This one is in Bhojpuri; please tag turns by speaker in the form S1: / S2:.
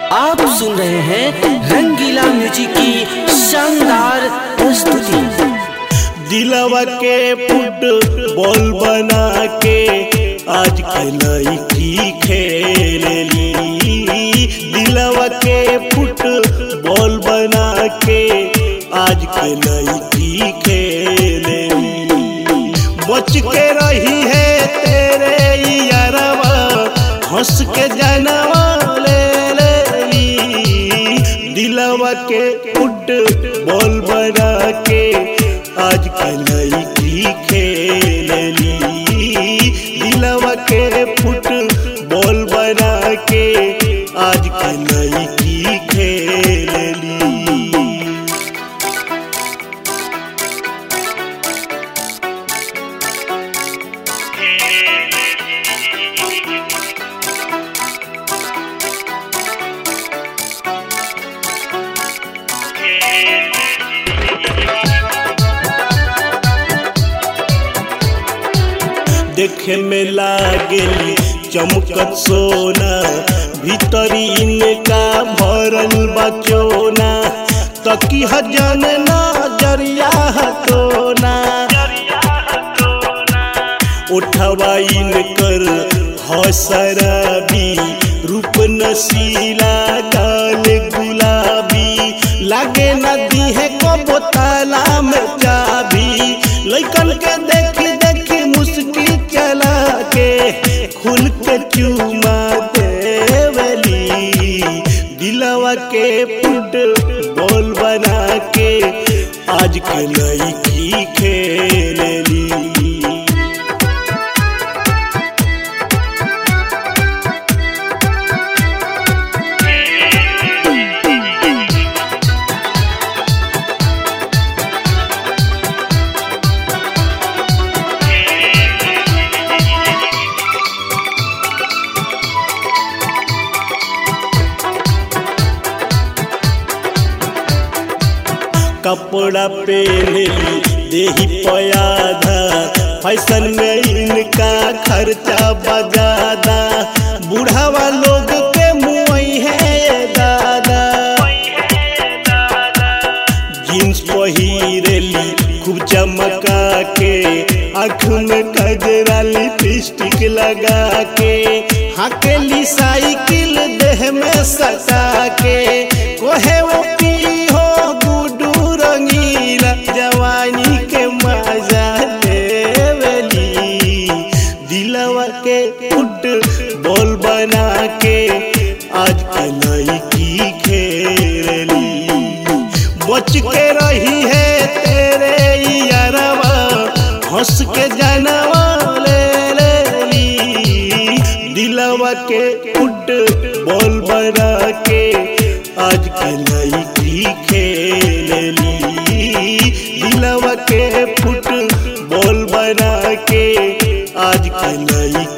S1: आप सुन रहे हैं रंगीला म्यूजिक की शानदार प्रस्तुति
S2: दिलवा के फुट बॉल बना के आज के लड़की खेलेली दिलवा के फुट बॉल बना के आज के लड़की खेलेली बच के रही है तेरे यारवा हंस के जानवा ले लेली दिलवा के फुट बॉल बना के आज के लड़की खेलेली दिलवा के फुट बॉल बना के आज के लड़की खेलेली देखे में लागेली चमकत सोना भीतरी इनका भरल बचोना तकी हजन नजरिया हटोना उठवा इनकर हसरबी रूप नसीला गाल गुलाबी लागे नदी है कबो ताला में चाबी लइकन के देखी देखी मुस्की चला के खुल के चूमा देवली दिलवा के फुट बॉल बना के आज के लड़की खेलेली कपड़ा पहनली देही पयाधा फैशन में इनका खर्चा बजादा बुढ़ावा लोग के मुई है ये दादा जींस पहिरेली खूब चमका के आँख में कजरा लिपस्टिक लगा के हाकेली साइकिल देह में सटा के कोहे वो पी हो गुडू रंगीला जवानी के मजा लेवली दिलवा के फुट बॉल बना के आज के लड़की खेली बच के रही है तेरे यारवा हंस के जानवा ले लेली दिलवा के फुट बॉल बना के आज के लड़की खेलेली दिलवा के फुट बॉल बना के आज के लड़की